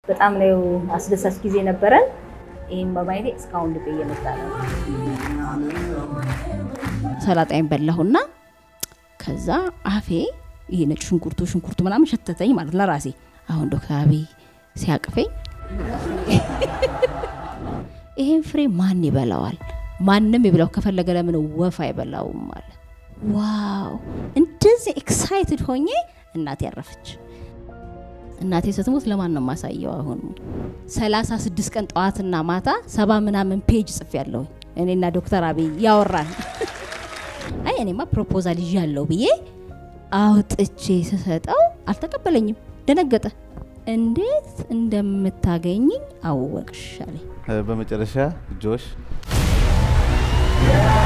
በጣም ነው አስደሳች ጊዜ ነበረን። ይህም በማየቴ እስካሁን ልቤ እየመጣ ነው። ሰላጣይን በላሁና ከዛ አፌ ይሄ ነጭ ሽንኩርቱ ሽንኩርቱ ምናምን ሸተተኝ ማለት ለራሴ። አሁን ዶክተር አብይ ሲያቅፈኝ ይሄን ፍሬ ማን ይበላዋል? ማንም ይብላው ከፈለገ ለምን ወፍ አይበላውም አለ። ዋው! እንደዚህ ኤክሳይትድ ሆኜ እናቴ ያረፈች። እናቴ ስትሞት ለማን ነው የማሳየው? አሁን ሰላሳ ስድስት ቀን ጠዋትና ማታ ሰባ ምናምን ፔጅ ጽፌ ያለሁኝ እኔና ዶክተር አብይ ያወራን። አይ እኔማ ፕሮፖዛል ይዣለሁ ብዬ አውጥቼ ስሰጠው አልተቀበለኝም። ደነገጠ። እንዴት እንደምታገኝኝ አወቅሽ አለኝ። በመጨረሻ ጆሽ